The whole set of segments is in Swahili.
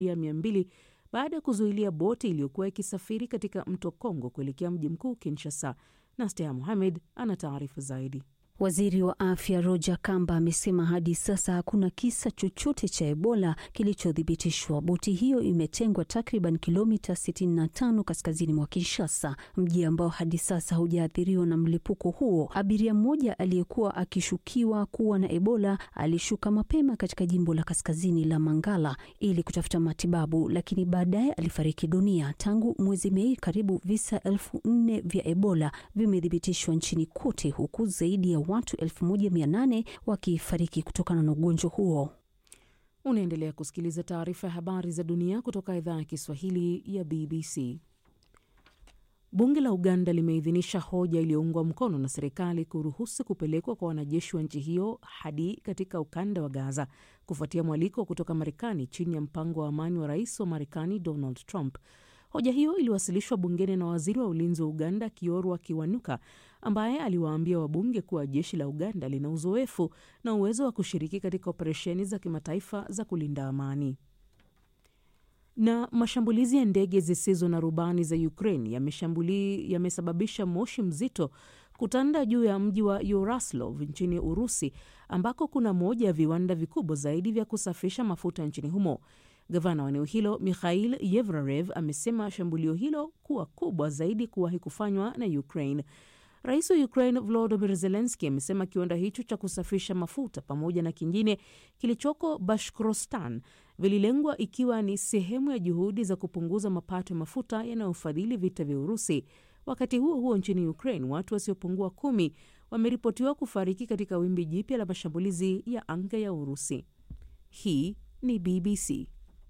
ya mia mbili baada ya kuzuilia boti iliyokuwa ikisafiri katika mto Kongo kuelekea mji mkuu Kinshasa. Nastea Mohamed ana taarifa zaidi. Waziri wa afya Roger Kamba amesema hadi sasa hakuna kisa chochote cha Ebola kilichothibitishwa. Boti hiyo imetengwa takriban kilomita 65 kaskazini mwa Kinshasa, mji ambao hadi sasa hujaathiriwa na mlipuko huo. Abiria mmoja aliyekuwa akishukiwa kuwa na Ebola alishuka mapema katika jimbo la kaskazini la Mangala ili kutafuta matibabu, lakini baadaye alifariki dunia. Tangu mwezi Mei, karibu visa elfu nne vya Ebola vimethibitishwa nchini kote, huku zaidi ya watu 1800 wakifariki kutokana na ugonjwa huo. Unaendelea kusikiliza taarifa ya habari za dunia kutoka idhaa ya Kiswahili ya BBC. Bunge la Uganda limeidhinisha hoja iliyoungwa mkono na serikali kuruhusu kupelekwa kwa wanajeshi wa nchi hiyo hadi katika ukanda wa Gaza kufuatia mwaliko kutoka Marekani chini ya mpango wa amani wa rais wa Marekani Donald Trump. Hoja hiyo iliwasilishwa bungeni na waziri wa ulinzi wa Uganda Kiorwa Kiwanuka, ambaye aliwaambia wabunge kuwa jeshi la Uganda lina uzoefu na uwezo wa kushiriki katika operesheni za kimataifa za kulinda amani. Na mashambulizi ya ndege zisizo na rubani za Ukraine yamesababisha moshi mzito kutanda juu ya mji wa Yuraslov nchini Urusi, ambako kuna moja ya viwanda vikubwa zaidi vya kusafisha mafuta nchini humo. Gavana wa eneo hilo Mikhail Yevrarev amesema shambulio hilo kuwa kubwa zaidi kuwahi kufanywa na Ukraine. Rais wa Ukraine Volodymyr Zelensky amesema kiwanda hicho cha kusafisha mafuta pamoja na kingine kilichoko Bashkorostan vililengwa ikiwa ni sehemu ya juhudi za kupunguza mapato ya mafuta yanayofadhili vita vya Urusi. Wakati huo huo, nchini Ukraine watu wasiopungua kumi wameripotiwa kufariki katika wimbi jipya la mashambulizi ya anga ya Urusi. Hii ni BBC.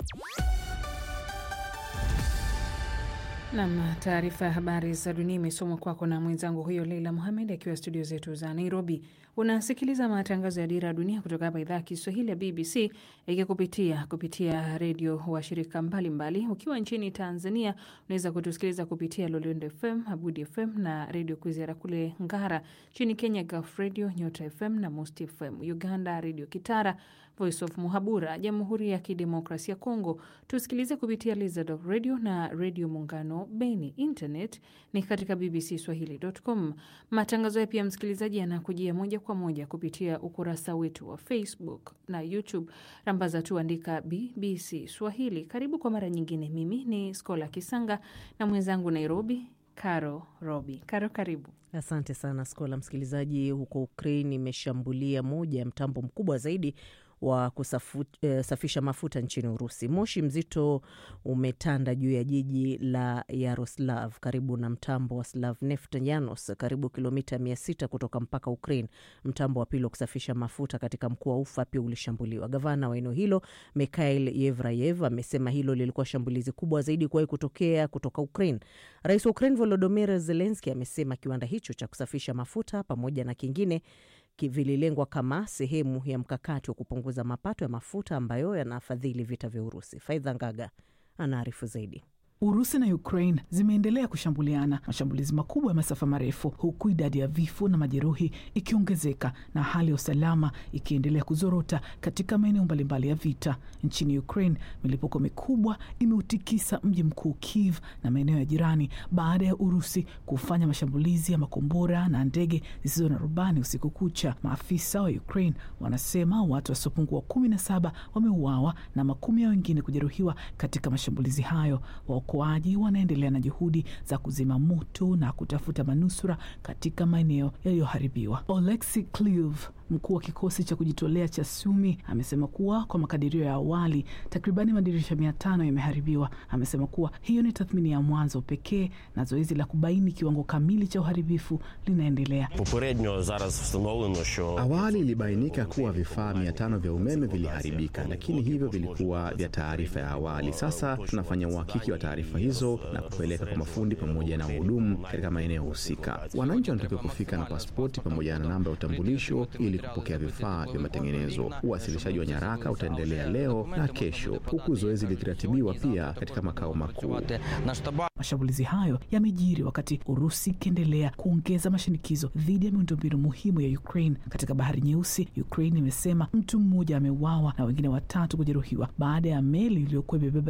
Nam, taarifa ya habari za dunia imesomwa kwako na mwenzangu huyo Leila Muhamed akiwa studio zetu za Nairobi. Unasikiliza matangazo ya Dira ya Dunia kutoka hapa idhaa ya Kiswahili ya BBC ikikupitia kupitia redio wa shirika mbalimbali. Ukiwa nchini Tanzania unaweza kutusikiliza kupitia Loliondo FM, Abudi FM na redio Kwizera kule Ngara. Nchini Kenya, Gulf Radio, Nyota FM na Most FM. Uganda, redio Kitara, Voice of Muhabura. Jamhuri ya Kidemokrasia Kongo tusikilize kupitia Lizard Radio na redio Muungano Beni. Internet ni katika bbcswahili.com. Matangazo ya pia msikilizaji yanakujia moja kwa moja kupitia ukurasa wetu wa Facebook na YouTube. Rambaza tu andika BBC Swahili. Karibu kwa mara nyingine. Mimi ni Skola Kisanga na mwenzangu Nairobi Karo Robi. Karo, karibu. Asante sana Skola. Msikilizaji, huko Ukraine imeshambulia moja ya mtambo mkubwa zaidi wa kusafisha mafuta nchini Urusi. Moshi mzito umetanda juu ya jiji la Yaroslav karibu na mtambo wa Slavneft Yanos, karibu kilomita mia sita kutoka mpaka Ukraine. Mtambo wa pili wa kusafisha mafuta katika mkoa wa Ufa pia ulishambuliwa. Gavana wa eneo hilo Mikhail Yevrayev amesema hilo lilikuwa shambulizi kubwa zaidi kuwahi kutokea kutoka Ukraine. Rais wa Ukraine Volodymyr Zelensky amesema kiwanda hicho cha kusafisha mafuta pamoja na kingine vililengwa kama sehemu ya mkakati wa kupunguza mapato ya mafuta ambayo yanafadhili vita vya Urusi. Faidha Ngaga anaarifu zaidi. Urusi na Ukraine zimeendelea kushambuliana, mashambulizi makubwa ya masafa marefu, huku idadi ya vifo na majeruhi ikiongezeka na hali ya usalama ikiendelea kuzorota katika maeneo mbalimbali ya vita. Nchini Ukraine, milipuko mikubwa imeutikisa mji mkuu Kiev na maeneo ya jirani baada ya Urusi kufanya mashambulizi ya makombora na ndege zisizo na rubani usiku kucha. Maafisa wa Ukraine wanasema watu wasiopungua kumi na saba wameuawa na makumi ya wengine kujeruhiwa katika mashambulizi hayo. Waokoaji wanaendelea na juhudi za kuzima moto na kutafuta manusura katika maeneo yaliyoharibiwa. Oleksi Kliuv, mkuu wa kikosi cha kujitolea cha Sumi, amesema kuwa kwa makadirio ya awali takribani madirisha mia tano yameharibiwa. Amesema kuwa hiyo ni tathmini ya mwanzo pekee na zoezi la kubaini kiwango kamili cha uharibifu linaendelea. Awali ilibainika kuwa vifaa mia tano vya umeme viliharibika, lakini hivyo vilikuwa vya taarifa ya awali. Sasa tunafanya uhakiki wa taarifa hizo na kupeleka kwa mafundi pamoja na wahudumu katika maeneo husika. Wananchi wanatakiwa kufika na pasipoti pamoja na namba ya utambulisho ili kupokea vifaa vya matengenezo. Uwasilishaji wa nyaraka utaendelea leo na kesho, huku zoezi likiratibiwa pia katika makao makuu. Mashambulizi hayo yamejiri wakati Urusi ikiendelea kuongeza mashinikizo dhidi ya miundombinu muhimu ya Ukraine. Katika Bahari Nyeusi, Ukraine imesema mtu mmoja ameuawa na wengine watatu kujeruhiwa baada ya meli iliyokuwa imebeba